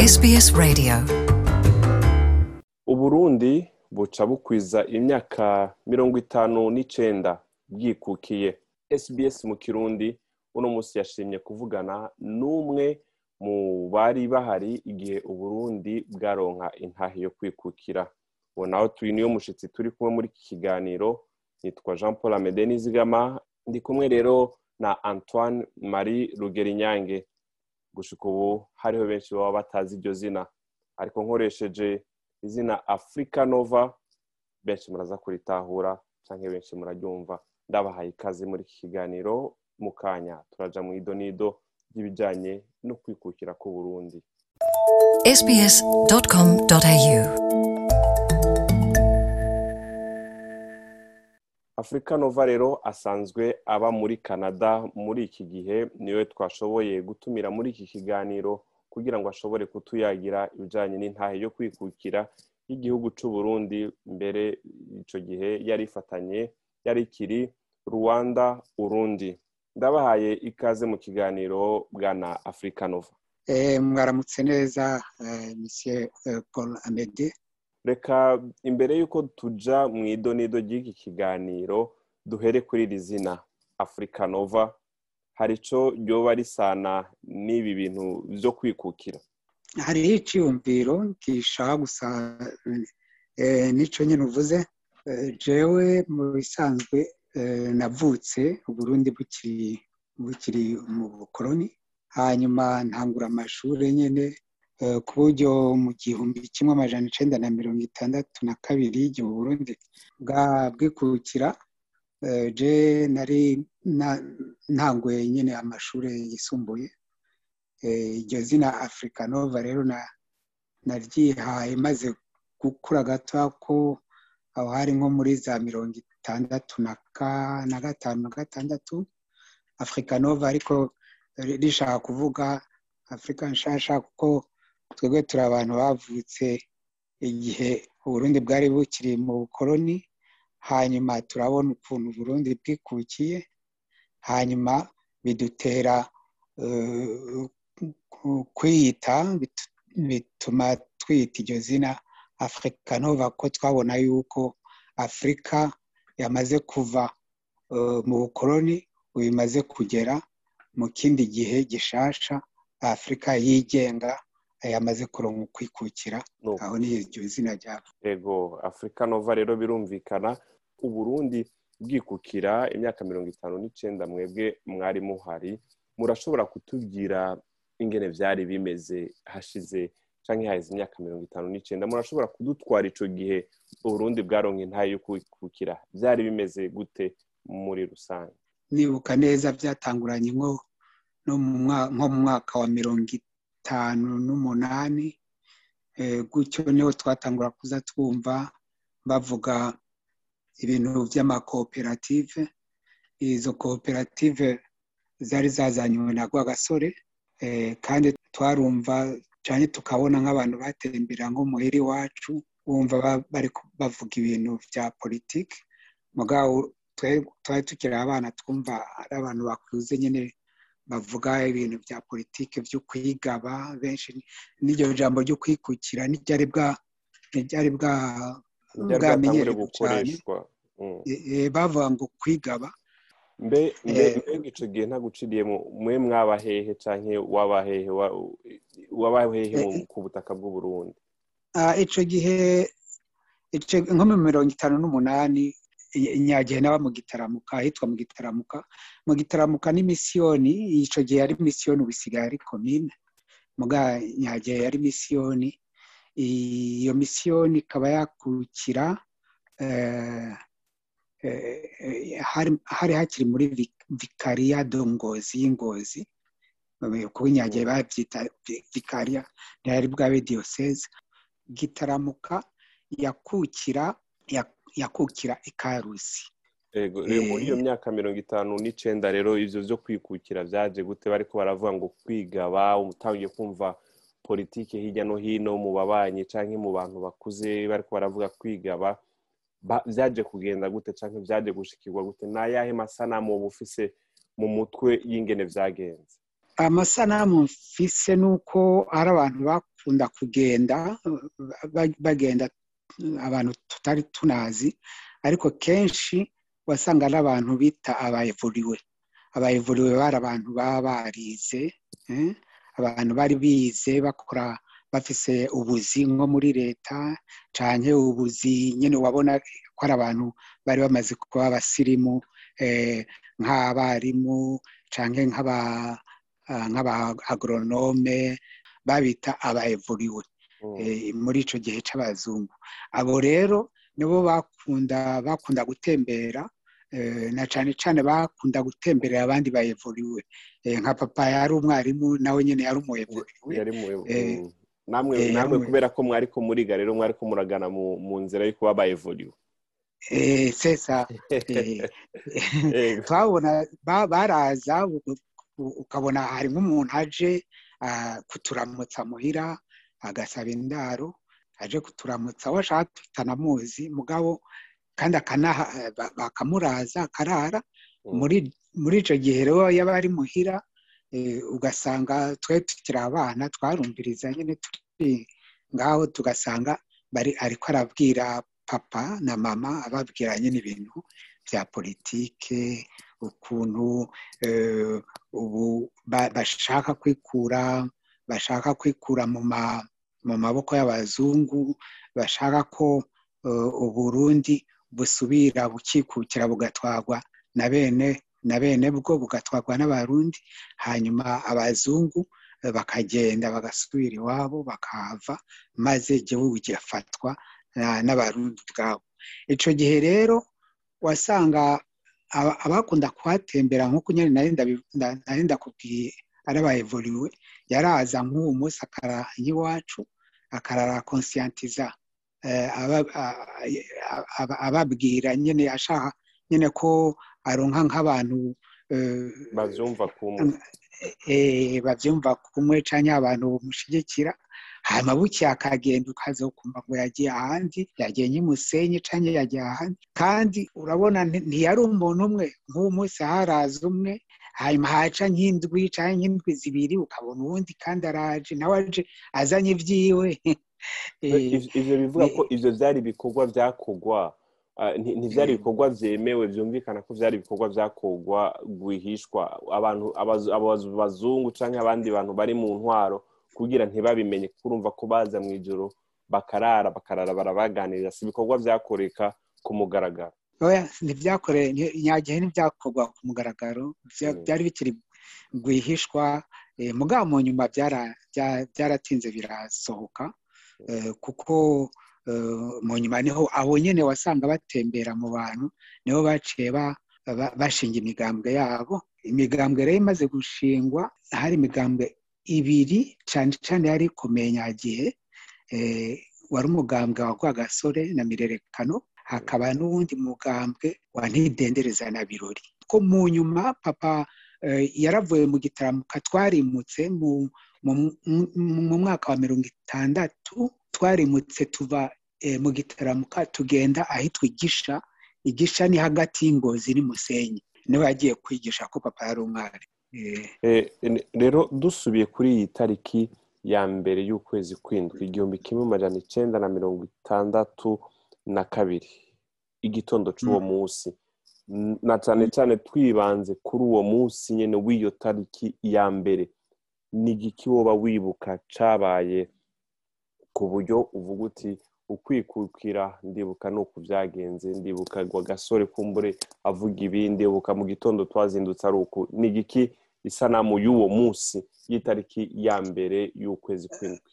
SBS Radio uburundi buca bukwiza imyaka mirongo itanu n'icenda bwikukiye sbs mu kirundi uno musi yashimye kuvugana n'umwe mu bari bahari igihe uburundi bwaronka intahe yo kwikukira uwo naho turi niyo mushitsi turi kumwe muri iki kiganiro nitwa jean paul amede nizigama ndi kumwe rero na antoine marie rugerinyange gushika ubu hariho benshi baba batazi iryo zina ariko nkoresheje izina africa nova benshi muraza kuritahura canke benshi muraryumva ndabahaye ikaze muri iki kiganiro mu kanya turaja mu idonido ry'ibijanye no kwikukira k'uburundi sbs.com.au africa nova rero asanzwe aba muri canada muri iki gihe niwe twashoboye gutumira muri iki kiganiro kugira ngo ashobore kutuyagira ibijanye n'intahe yo kwikukira y'igihugu c'uburundi mbere ico gihe yari ifatanye yari ikiri rwanda urundi ndabahaye ikaze mu kiganiro bwana africa nova Eh, mwaramutse neza eh, monsieur eh, paul amede reka imbere y'uko tuja mu idonido ry'iki kiganiro duhere kuri iri zina africa nova hari ico ryoba risana n'ibi bintu vyo kwikukira hariho iciyumviro gishaka gusa eh, nico nyine uvuze Eh, jewe mu bisanzwe eh, navutse uburundi bukiri bukiri mu bukoroni hanyuma ntangura amashuri nyine eh, ku buryo mu gihumbi kimwe amajana icenda na mirongo itandatu na kabiri igihe uburundi bwa bwikukira eh, je nari na- ntanguye nyine amashuri yisumbuye Eh, iryo zina africa nova rero na naryihaye maze gukura gato ko aho hari nko muri za mirongo itandatu na ka- na gatanu na gatandatu africa nova ariko ri- rishaka kuvuga afurika nshasha kuko twebwe turi abantu bavutse igihe uburundi bwari bukiri mu bukoroni hanyuma turabona ukuntu uburundi bwikukiye hanyuma bidutera eh, ku- kwiyita bitu- bituma twiyita iryo zina afurika nova ko twabona yuko afurika yamaze kuva eh, mu bukoroni ubu imaze kugera mu kindi gihe gishasha afurika yigenga yamaze kuronka ukwikukira No. aho ni iryo zina ryabo ego africa nova rero birumvikana uburundi bwikukira imyaka mirongo itanu n'icenda mwebwe mwari muhari murashobora kutubwira ingene vyari bimeze hashize canke haheze imyaka mirongo itanu n'icenda murashobora kudutwara ico gihe uburundi bwaronka intahe yo kwikukira vyari bimeze gute muri rusange nibuka neza byatanguranye nko no mu mwa- nko mu mwaka wa mirongo itanu n'umunani eh, gutyo niho twatangura kuza twumva bavuga ibintu by'amakoperative izo koperative zari zazanywe na rwagasore eh, kandi twarumva cyane tukabona nk'abantu batembera nko muhira iwacu wumva ba- bari ku- bavuga ibintu bya politiki mugabo twe- twari tukiri abana twumva ari abantu bakuze nyine bavuga ibintu bya politiki byo kwigaba benshi n'iryo jambo ryo kwikukira ntiryari bwa ntiryari bwa vyari bwatangure bwamenyerejwe cyane gukoreshwa Mm. Eh, eh, bavuga ngo kwigaba mbe mbe Eh, mbega ico gihe ntaguciriyemo mwe mwabahehe canke wabahehe wa- wabahehe mu- ku butaka bw'uburundi Ah, ico gihe ico- nko mu mirongo itanu n'umunani i- nyagihe naba mu gitaramuka ahitwa mu gitaramuka mu gitaramuka ni misiyoni ico gihe yari misiyoni ubu isigaye ari komine muga nyagihe yari misiyoni iyo misiyoni ikaba yakukira eh, eh, eh, hari hari hakiri muri vi- vikariya do ngozi y'ingozi kuko nyagihe babyita vi- vikariya ntiyari bwabe diyoseze gitaramuka yakukira ya- yakukira ikarusi ego rero muri iyo Eh. myaka mirongo itanu n'icenda rero ivyo vyo kwikukira vyaje gute bariko baravuga ngo kwigaba utangiye kumva politike hirya no hino mu babanyi canke mu bantu bakuze bariko baravuga kwigaba ba- vyaje kugenda gute canke vyaje gushikirwa gute n'ayahe masanamu woba ufise mu mutwe y'ingene vyagenze amasanamu mfise ni uko ari abantu bakunda kugenda ba- bagenda abantu tutari tunazi ariko kenshi wasanga ari abantu bita abayevuriwe abayevuriwe bari abantu baba barize eh, abantu bari bize bakora bafise ubuzi nko muri leta canke ubuzi nyine wabona ko ari abantu bari bamaze kuba abasirimu eh, nk'abarimu canke nk'aba ah, nk'aba agoronome babita abayevuriwe Mm. eh, muri ico gihe c'abazungu abo rero nibo bakunda bakunda gutembera eh, na cane cane bakunda gutemberera abandi bayevuriwe Eh, nka papa yari umwarimu nawe nyene yari umuyevuriwe yari mu Eh, mm. namwe eh, namwe yari- kubera ko mwari ko muriga rero mwari ko muragana mu mu nzira yo kuba bayevuriwe eh, sesa eh, Yego. twabona ba- baraza u- u- ukabona hari nk'umuntu aje ah, kuturamutsa muhira agasaba indaro aje kuturamutsa washaka tutanamuzi mugabo kandi akanaha ba- bakamuraza akarara Mm. muri muri icyo gihe rero yaba ari muhira eh, ugasanga twe tukiri abana twarumviriza nyine turi ngaho tugasanga bari ariko arabwira papa na mama ababwira nyine ibintu bya politike ukuntu eh, ubu ba- bashaka kwikura bashaka kwikura mu ma mu maboko y'abazungu bashaka ko eh, uburundi busubira bukikukira bugatwarwa na bene na bene bwo bugatwarwa n'abarundi hanyuma abazungu eh, bakagenda bagasubira iwabo bakahava maze igihugu kigafatwa na- n'abarundi ubwabo icyo gihe rero wasanga aba- abakunda kuhatembera nk'uko nyine nari ndabi- nda- nari ndakubwiye ari abayevuriwe yaraza nk'uwo munsi akara y'iwacu akarara konsiyantiza eh, aba- a- a- a- ababwira nyine ashaka nyine ko aronka nk'abantu eh, bavyumva kumwe eh, bavyumva kumwe canke abantu bamushigikira hanyuma buke akagenda ukazokumva ngo yagiye ahandi yagiye nyimusenyi canke yagiye ahandi kandi urabona nti- ntiyari umuntu umwe nk'uwo munsi haraza umwe hanyuma haca nk'indwi canke nk'indwi zibiri ukabona uwundi kandi araje nawe aje azanye ivyiwe Eh, Iv- ivyo bivuga ko ivyo vyari ibikorwa vyakorwa ah, nti- ntivyari Mm. ibikorwa vyemewe vyumvikana ko vyari ibikorwa vyakorwa rwihishwa abantu abazu- abazu- abazungu canke abandi bantu bari mu ntwaro kugira ntibabimenye kuko urumva ko baza mw'ijoro bakarara bakarara barabaganiriza si ibikorwa vyakoreka ku mugaragaro oya ntibyakoreye nyagihe ntibyakorwa ku mugaragaro bya- Mm. byari bikiri rwihishwa eh, mugabo mu nyuma byara- bya- byaratinze birasohoka eh, kuko eh, mu nyuma niho abo nyine wasanga batembera mu bantu niho baciye ba- ba- bashinga imigambwe yabo imigambwe rero imaze gushingwa hari imigambwe ibiri cyane cyane yari ikomeye nyagihe eh, wari umugambwe wa Rwagasore na Mirerekano hakaba n'uwundi mugambwe wa Ntidendereza na Birori ko mu nyuma papa eh, yaravuye mu gitaramuka twarimutse mu mu- mu- mu mwaka wa mirongo itandatu twarimutse tuva eh, mu gitaramuka tugenda ahitwa igisha igisha ni hagati y'ingozi n'umusenyi niwe yagiye kwigisha ko papa yari umwari Eh, Eh, n- rero dusubiye kuri iyi tariki ya mbere y'ukwezi kw'indwi igihumbi kimwe amajana icenda na mirongo itandatu na kabiri igitondo c'uwo Mm. munsi N- na cane cane twibanze kuri uwo munsi nyene w'iyo tariki ya mbere ni igiki woba wibuka cabaye ku buryo uvuga uti ukwikukira ndibuka nuku vyagenze ndibuka ngo agasore kumbure avuga ibindi ndibuka mu gitondo twazindutse ari uku ni igiki isanamu y'uwo munsi y'itariki ya mbere y'ukwezi kw'indwi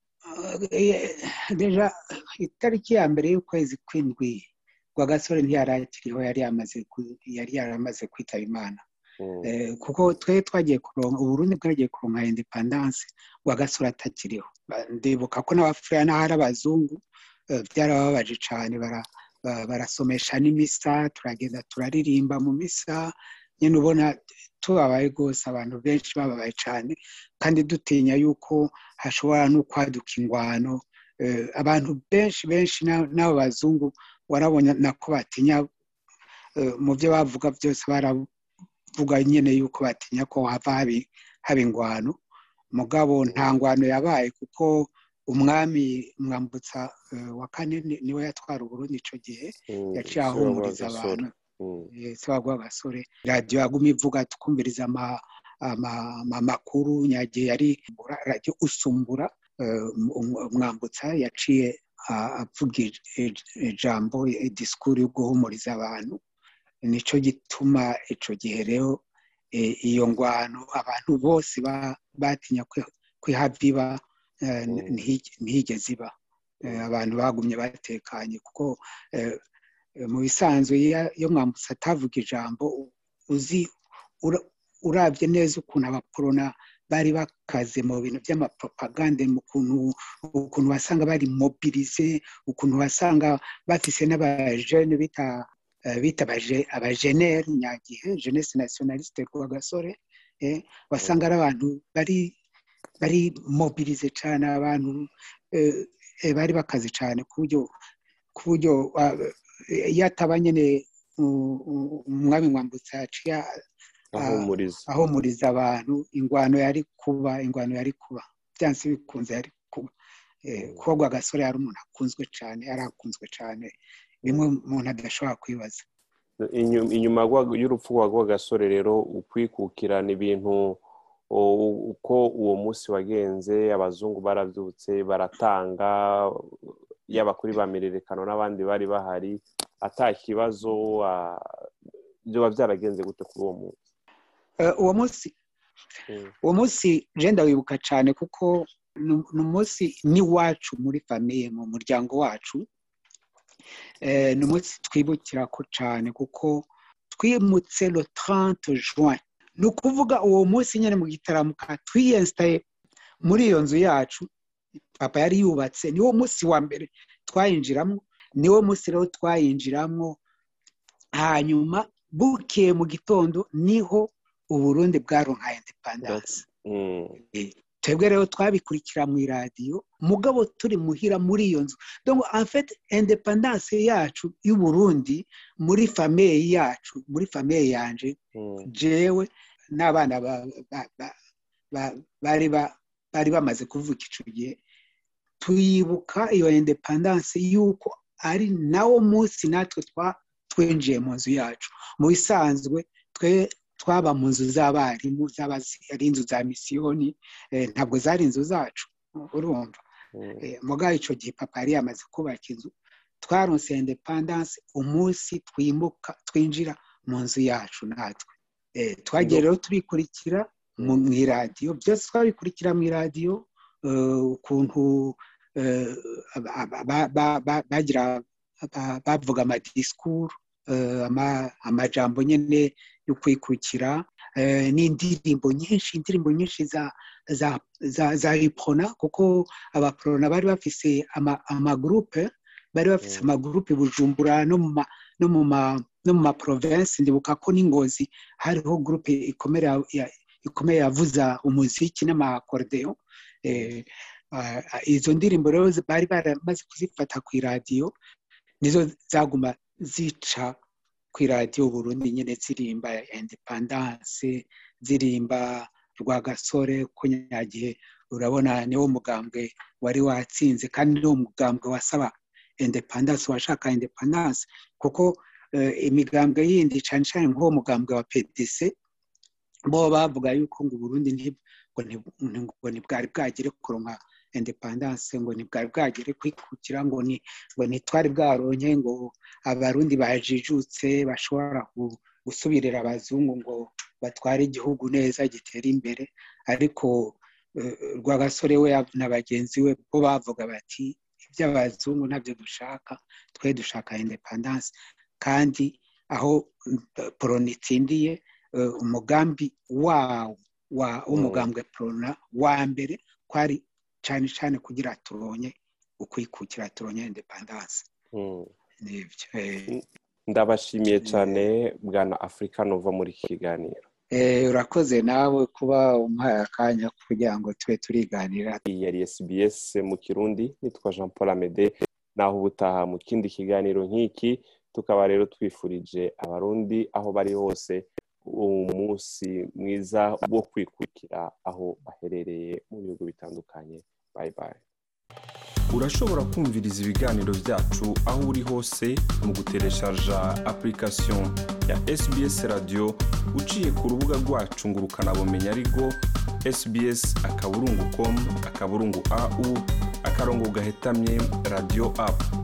eh, deja itariki ya mbere y'ukwezi kw'indwi Rwagasore ntiyari akiriho yari yamaze ku- yari yaramaze kwitaba imana Mm. Eh, kuko twe twagiye kuronka uburundi bwagiye kuronka independance rwagasore atakiriho Ba- ndibuka ko n'abafuraya n'ahari abazungu eh, byarababaje cyane bara- ba- barasomesha n'imisa turagenda turaririmba mu misa nyine ubona tubabaye rwose abantu benshi bababaye cyane kandi dutinya yuko hashobora no kwaduka ingwano Eh, abantu benshi benshi na- n'abo bazungu warabona nako batinya eh, mu byo bavuga byose baravuga nyine yuko batinya ko hava habi haba ingwano mugabo nta ngwano yabaye kuko umwami mwambutsa wa kane niwe yatwara uburundi icyo gihe yaciye ahumuriza abantu se wagwa agasore radiyo yaguma ivuga tukumviriza amakuru nyagihe yari radiyo usumbura umwambutsa yaciye avuga ijambo disikuru yo guhumuriza abantu nicyo gituma icyo gihe rero iyo ngwano abantu bose batinya kwihabiba ntihigeze iba abantu bagumye batekanye kuko mu bisanzwe iyo mwambutse atavuga ijambo uzi urabye neza ukuntu abaporona bari bakaze mu bintu by'amapropagande mu ukuntu wasanga bari mobirize ukuntu wasanga bafise n'abajene bita bita abajeneri nyagihe jeunesse nationaliste ku gasore wasanga ari abantu bari bari mobirize cyane abantu bari bakaze cyane ku buryo ku buryo iyo ataba nyine umwami mwambutsa yaciye ahumuriza abantu ingwano yari kuba ingwano yari kuba byanse bikunze yari kuba kuba agasore yari umuntu akunzwe cyane yari akunzwe cyane bimwe umuntu adashobora kwibaza inyuma y'urupfu rw'agasore rero ukwikukirana ibintu uko uwo munsi wagenze abazungu barabyutse baratanga yaba kuri ba mirerekano n'abandi bari bahari ata kibazo byaba byaragenze gute kuri uwo munsi uwo munsi uwo munsi jenda wibuka cyane kuko ni umunsi n'iwacu muri famiye mu muryango wacu ni umunsi twibukira ko cyane kuko twimutse le 30 juin ni ukuvuga uwo munsi nyine mu gitaramuka twiyesitaye muri iyo nzu yacu papa yari yubatse niwo munsi wa mbere twayinjiramo niwo munsi rero twayinjiramo hanyuma bukeye mu gitondo niho uburundi bwaronka indepandanse twebwe rero twabikurikira mu iradiyo mugabo turi muhira muri iyo nzu donc en fait independance yacu y'uburundi muri famiye yacu muri famiye yanje jewe n'abana bari bamaze kuvuka icyo gihe tuyibuka iyo independance y'uko ari nawo munsi natwe twinjiye mu nzu yacu mu bisanzwe twe twaba mu nzu z'abarimu zaba ari inzu za misiyoni ntabwo zari inzu zacu urumva mugabo icyo gihe papa yari yamaze kubaka inzu twaronse independance umunsi twimuka twinjira mu nzu yacu natwe twagiye rero tubikurikira mu iradiyo byose twabikurikira mu iradiyo ukuntu bagira bavuga amadisikuru amajambo nyine yo kwikukira n'indirimbo nyinshi indirimbo nyinshi za za za ipona kuko abaporona bari bafise amagurupe bari bafise amagurupe bujumbura no mu no mu no mu maprovensi ndibuka ko n'ingozi hariho gurupe ikomeye yavuza umuziki n'amakorodeo izo ndirimbo rero bari baramaze kuzifata ku iradiyo nizo zaguma zica ku iradiyo burundi nyine zirimba independance zirimba rwagasore kunyagihe urabona niwo mugambwe wari watsinze kandi niwo mugambwe wasaba independance washaka independance kuko imigambwe yindi cyane cyane nk'uwo mugambwe wa pdc bo bavuga yuko ngo uburundi ngo ntibwari bwagere kuronka independance ngo ntibwari bwagere kwikukira ngo ni ngo ntitwari bwaronke ngo abarundi bajijutse bashobora gusubirira abazungu ngo batware igihugu neza gitere imbere ariko rwagasore we na bagenzi we bo bavuga bati iby'abazungu ntabyo dushaka twe dushaka independance kandi aho poroni itsindiye umugambi wawo w'umugambwe porona wa mbere kwari cyane cyane kugira turonye ukwikukira turonye independance ndabashimiye cyane bwana afurika nuva muri iki kiganiro urakoze nawe kuba umuhaye akanya kugira ngo tube turiganira iyi yari SBS mu kirundi nitwa jean paul amede naho ubutaha mu kindi kiganiro nk'iki tukaba rero twifurije abarundi aho bari hose umunsi mwiza wo kwikurikira aho baherereye mu bihugu bitandukanye bayi bayi urashobora kumviriza ibiganiro byacu aho uri hose mu gutereshaja application ya sbs radio uciye ku rubuga rwacu ngo ukanabumenya ariko sbs akaburungu com akaburungu au akarongo gahetamye radio apu